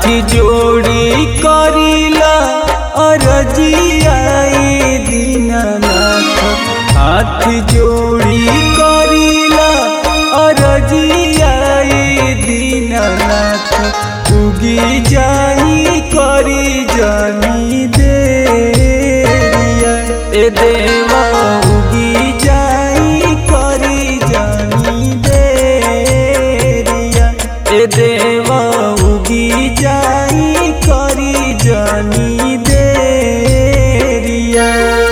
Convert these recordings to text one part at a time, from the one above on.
जोड़ी करीला अरजियाए दीनानाथ हाथ जोड़ी करीला अरजियाए दीनानाथ उगी जाई करी जानी देरिया ए देवा उगी जाई करी जानी देरिया ए देवा उगी जाई करी जानी देरिया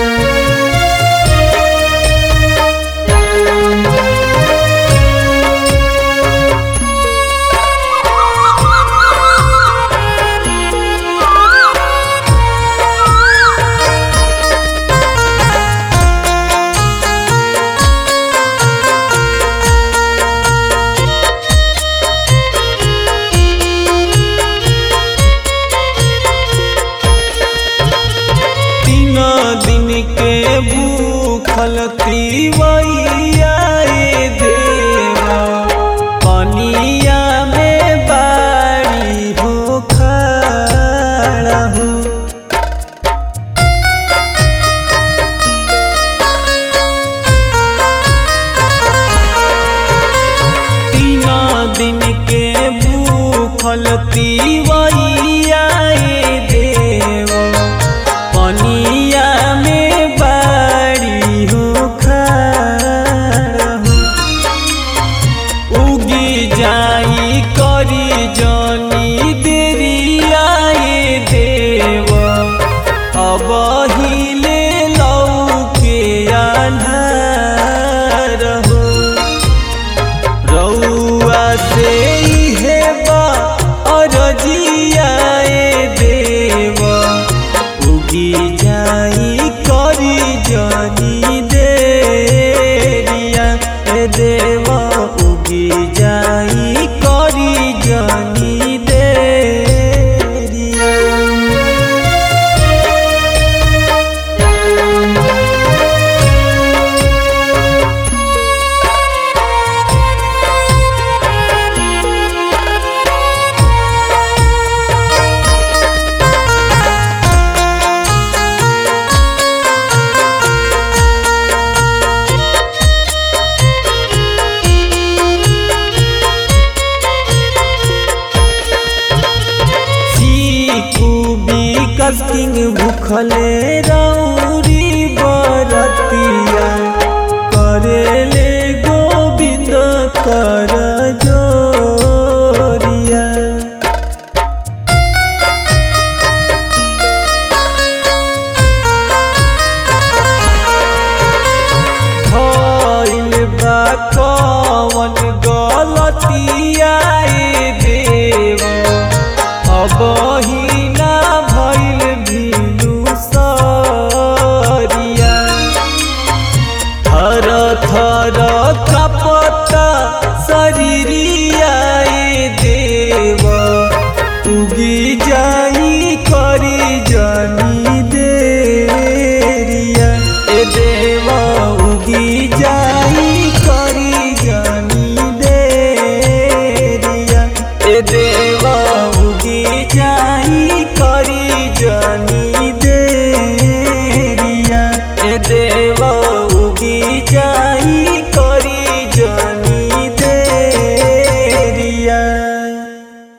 तीन दिन के भूखल तीवैया ए देवा पनिया में बाड़ी हो खड़ा हो तीन दिन के भूखल तीवैया ए देवा पनिया में बाड़ी हो खड़ा हो उगी जाई करी जानी देरिया ए देव अब हिले लौके आन्हार हो रउआ से इहे बा अरजिया ए देव उगी जाई करी जानी देरिया ए देवा उगी जाई करी जानी देरिया चीकू विकस किंग भूखले रौरी बरतिया करेले गोविंद कर जोरिया भइल बा कवन गलतिया ए देव अब हिना भइल भिनु सरिया थर थर कपता शरीरिया ए देव उगी जाई करी जानी देरिया ए देवा उगी जाई करी जानी देरिया ए देवा उगी जाई करी जानी देरिया ए देवा